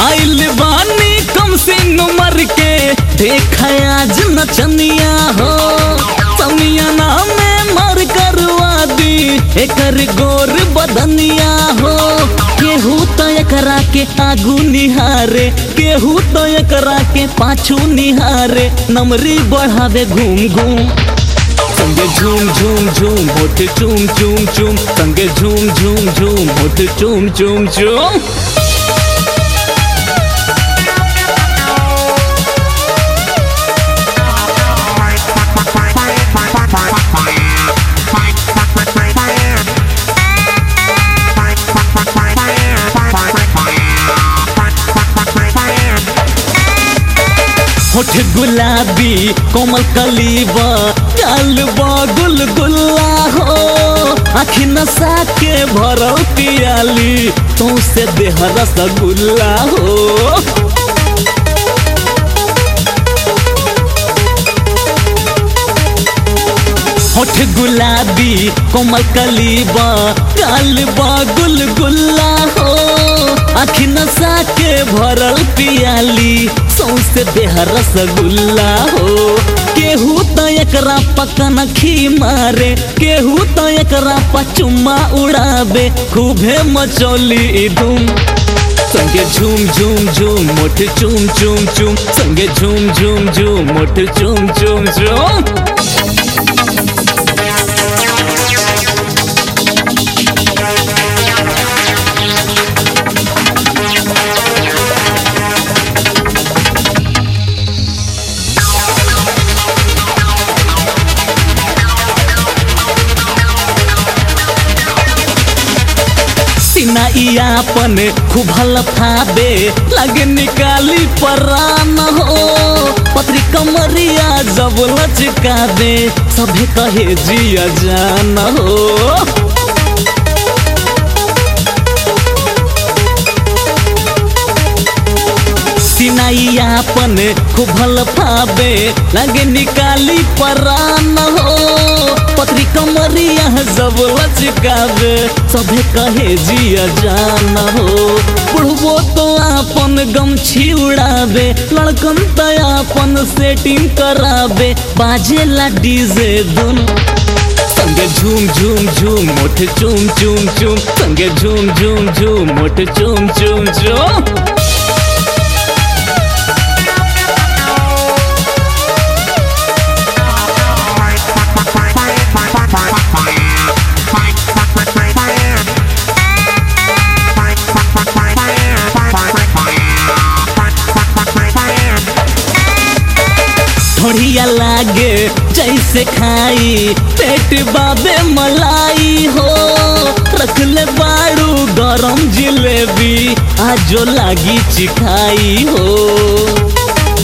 आइल बानी कम सिंह उमर के देखा आज नचनिया हो समियाना में मर करवा दी एकर गोर बदनिया हो केहू तो एकरा के आगू निहारे केहू तो एकरा के पाछू निहारे नमरी बढ़ावे घूम घूम संगे झूम झूम झूम होठ चूम चूम चूम संगे झूम झूम झूम होठ चूम चूम चूम होठ गुलाबी कोमल कलीबा गाल गुल गुल्ला हो आखी नशा के भरल पियाली तो से देह रसगुल्ला हो होठ गुलाबी कोमल कलीबा गाल गुल गुल्ला हो आखी नशा के भरल पियाली सौसे देह रसगुल्ला हो केहू तो एकरा पकन खी मारे केहू तो एकरा पचुम्मा उड़ावे खूबे मचौली धूम संगे झूम झूम झूम मोठ चूम चूम चूम संगे झूम झूम झूम मोठ चूम चूम चूम सिनाइयापन खूब हलफाबे लगे निकाली परान हो पत्री कमरिया जब लचकाबे सभे कहे जिया जान हो सिनाइयापन खूब हलफाबे लगे निकाली परान हो पत्री कमरिया जब लचकावे सभे कहे जिया जान हो बुढ़बो तो आपन गमछी उड़ावे लड़कन तो आपन सेटिंग करावे बाजेला डीजे धुन संगे झूम झूम झूम मोठ चूम चूम चूम संगे झूम झूम झूम मोठ चूम चूम चूम थोड़िया लागे जैसे खाई पेट बाबे मलाई हो रख ले बाड़ू गरम जिलेबी आजो लागी चिखाई हो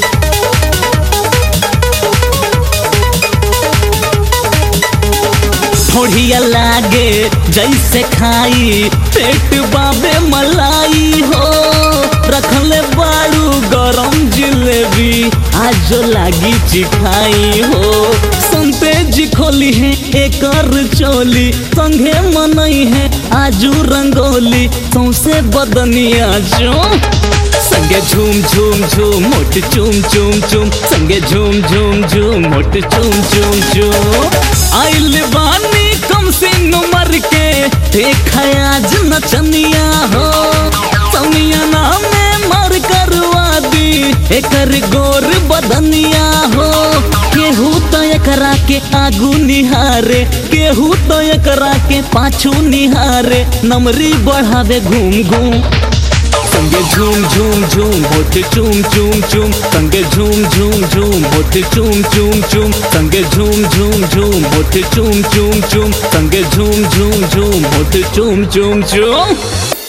थोड़िया लागे जैसे खाई पेट बाबे मलाई हो रखले बाड़ू गरम जिलेबी आज लागी चिखाई हो संते जी खोली है एकर चोली संगे मनई है आजू रंगोली सौसे बदनिया जो संगे झूम झूम झूम मोट चूम चूम चूम संगे झूम झूम झूम मोट चूम चूम चूम आइल बानी कम सिंह उमर के देखा आज नचनिया हो समियाना में मर करवा दी एकर गोर बदनिया हो केहू तो एकरा के आगू निहारे केहू तो एकरा के पाछू निहारे नमरी बढ़ावे घूम घूम संगे झूम झूम झूम होठ चूम चूम चूम संगे झूम झूम झूम होठ चूम चूम चूम संगे झूम झूम झूम होठ चूम चूम चूम संगे झूम झूम झूम होठ चूम चूम चूम